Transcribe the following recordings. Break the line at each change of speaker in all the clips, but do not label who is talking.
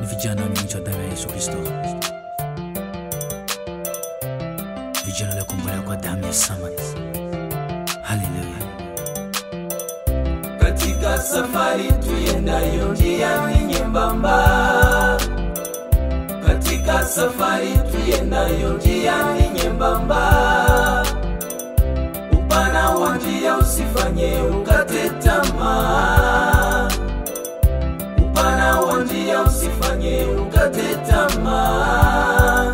vijana waliomjua damu ya Yesu Kristo, vijana waliokombolewa kwa damu ya samani. Haleluya!
katika safari tuyendayo njiani nyembamba, katika safari tuyendayo njiani nyembamba, upana wa njia usifanye ukate tamaa, upana wa njia usifanye ukate tamaa.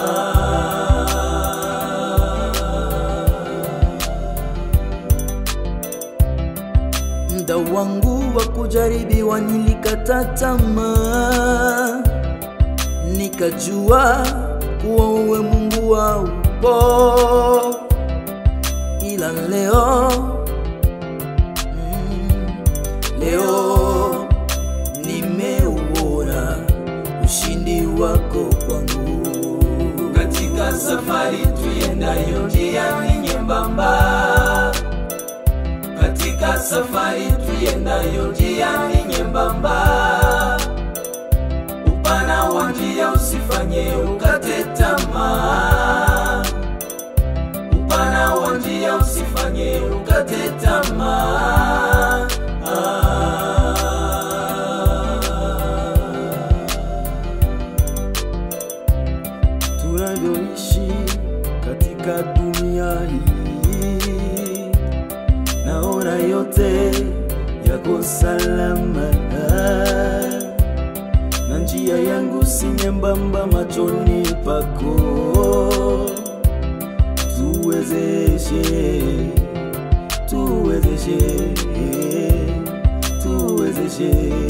Muda wangu wa kujaribiwa nilikata tamaa, nikajua kuwa uwe Mungu wa upo, ila leo mm, leo nimeuona ushindi wako kwangu.
katika safari tuyendayo njiani nyembamba, katika safari tuyendayo njiani nyembamba, upana wa njia usifanye ukate tamaa, upana wa njia usifanye ukate tamaa.
tunavyoishi katika dunia hii, naona yote yako salama, na njia yangu si nyembamba machoni pako. Tuwezeshe, tuwezeshe, tuwezeshe,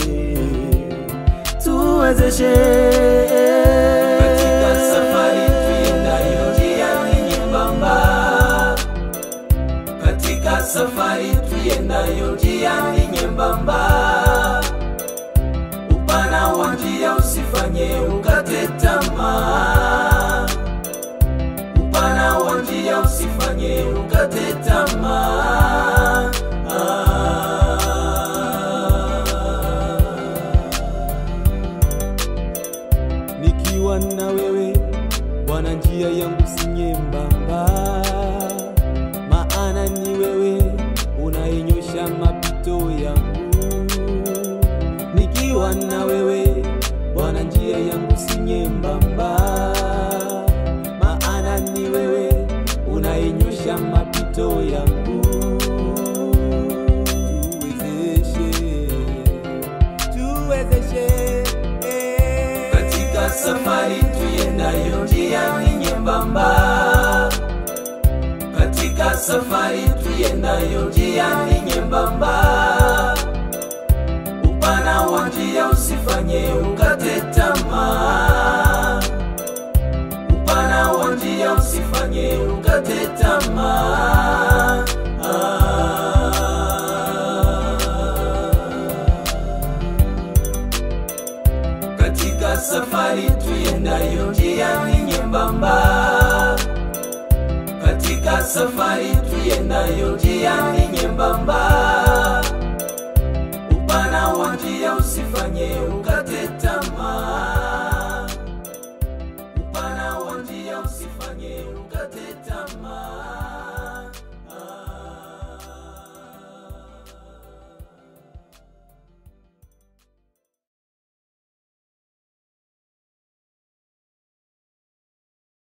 tuwezeshe
katika safari tuyendayo njiani nyembamba, katika safari tuyendayo njiani nyembamba, upana wa njia usifanye ukate tamaa, upana wa njia usifanye ukate tamaa.
nikiwa na wewe Bwana, njia yangu si nyembamba, maana ni wewe unayenyosha mapito yangu. Nikiwa na wewe Bwana, njia yangu si nyembamba, maana ni wewe unayenyosha mapito yangu. Tuwezeshe, tuwezeshe eh.
katika safari tuyendayo njiani nyembamba, katika safari tuyendayo njiani nyembamba, upana wa njia usifanye ukate tamaa, upana wa njia usifanye ukate tamaa. katika safari tuyendayo njiani nyembamba, katika safari tuyendayo njiani nyembamba, upana wa njia usifanye